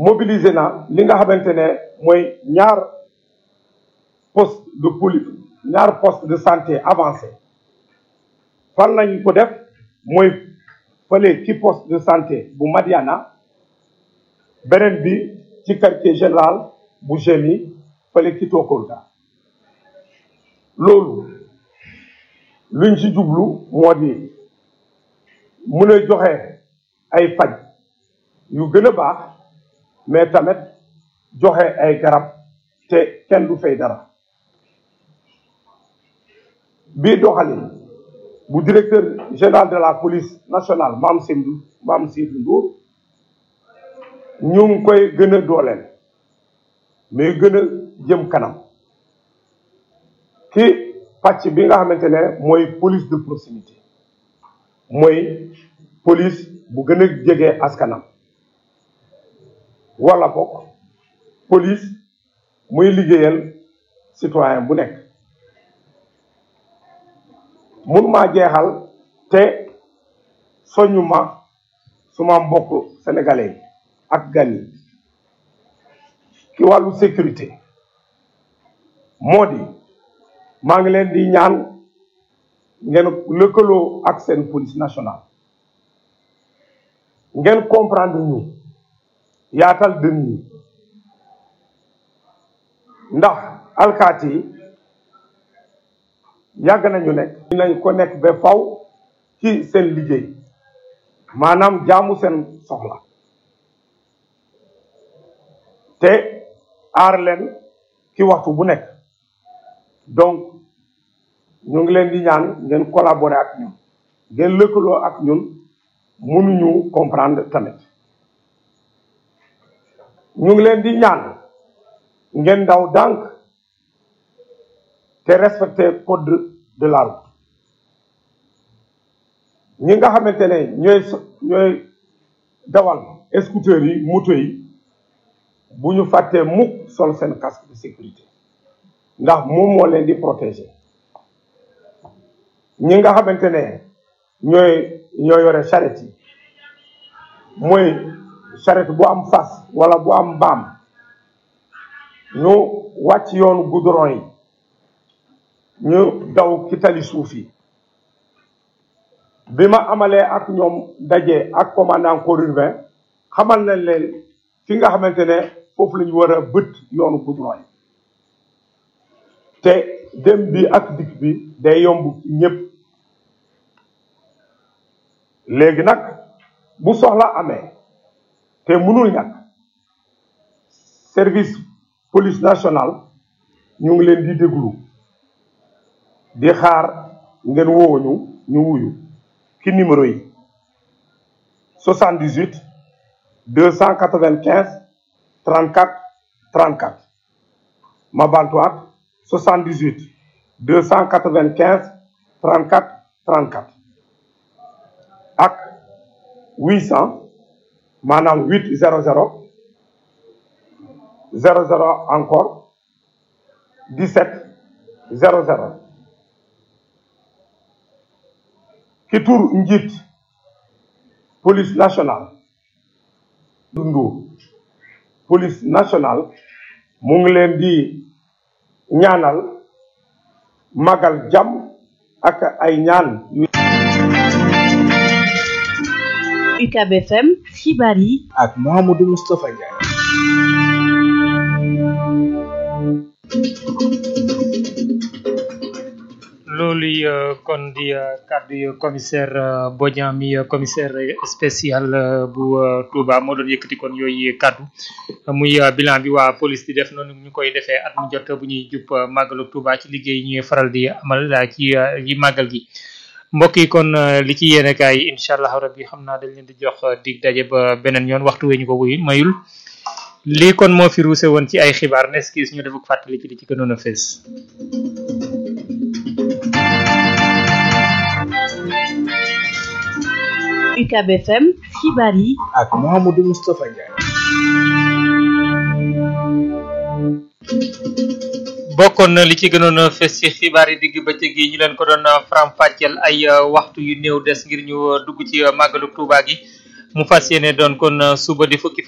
mobiliser na li nga xamante ne mooy ñaar poste de police ñaar poste de santé avancé fan lañ ko def mooy fële ci poste de santé bu Madiana beneen bi ci quartier général bu Gémi fële ci Tokolda loolu luñ ci jublu moo di mun a joxe ay faj yu gën a baax mais tamit joxe ay garab te kenn du fay dara bii doxalin bu directeur général de la police nationale Mame Seydou Mame Seydou Ndour ñu ngi koy gën a dooleel mais gën a jëm kanam ki pàcc bi nga xamante ne mooy police de proximité mooy police bu gën a jege askanam wala bokk police muy liggéeyal citoyen bu nekk mënumaa jeexal te soñu ma suma mbokk sénégalais yi ak gan yi ci wàllu sécurité moo di maa ngi leen di ñaan ngeen lëkkaloo ak seen police nationale ngeen comprendre ñu yaatal dën ñi ndax alkaati yi yàgg nañu nekk dinañ ko nekk ba faw ci seen liggéey maanaam jaamu seen soxla te aar leen ci waxtu bu nekk donc ñu ngi leen di ñaan ngeen collaborer ak ñun ngeen lëkkaloo ak ñun mënuñu comprendre tamit ñu ngi leen di ñaan ngeen daw dànk te respecter code de la route ñi nga xamante ne ñooy ñooy dawal scooter yi moto yi bu ñu fàttee mukk sol seen casque de sécurité ndax moom moo leen di protéger ñi nga xamante ne ñooy ñoo yore charrette yi mooy charrette bu am fas wala bu am mbaam ñu wàcc yoonu goudron yi ñu daw ci tali suuf yi bi ma amalee ak ñoom daje ak commandant corps urbain xamal nañ leen fi nga xamante ne foofu la ñu war a bët yoonu goudron yi te dem bi ak dikk bi day yomb ci ñëpp léegi nag bu soxla amee te mënul ñàkk service police nationale ñu ngi leen di déglu di xaar ngeen wooñu ñu wuyu ki numéro yi 78 295 34 34 ma bantuwaat 78 295 34 34 ak 800 maanaam 8 00 00 encore 17 00 ki tur njiit police nationale dundu police nationale mu ngi leen di ñaanal magal jàmm ak ay ñaan yu UCAB FM xibaar yi ak Mouhamadou Moustapha Ndiaye. loolu yi kon di kàddu yu commissaire Bodian mi commissaire spécial bu Touba moo doon yëkkati kon yooyu kàddu muy bilan bi waa police di def noonu ñu koy defee at mu jot bu ñuy jub màggalu Touba ci liggéey ñuy faral di amal ci yi màggal gi mbokk yi kon li ci yéene kaay yi incha allah rabbi xam naa dañ leen di jox dig daje ba beneen yoon waxtu wee ñu ko wuy mayul lii kon moo fi ruuse woon ci ay xibaar nes kiis ñu defuk fàttali ci li ci gënoon a fees UCAB FM xibaar yi ak Mouhamadou Moustapha Ndiaye. bokkoon na li ci gënoon a fes ci xibaar yi digg bëccëg yi ñu leen ko doon faram-fàcceel ay waxtu yu néew des ngir ñu dugg ci màggalu Tuuba gi mu fas yéene doon kon suba di fukki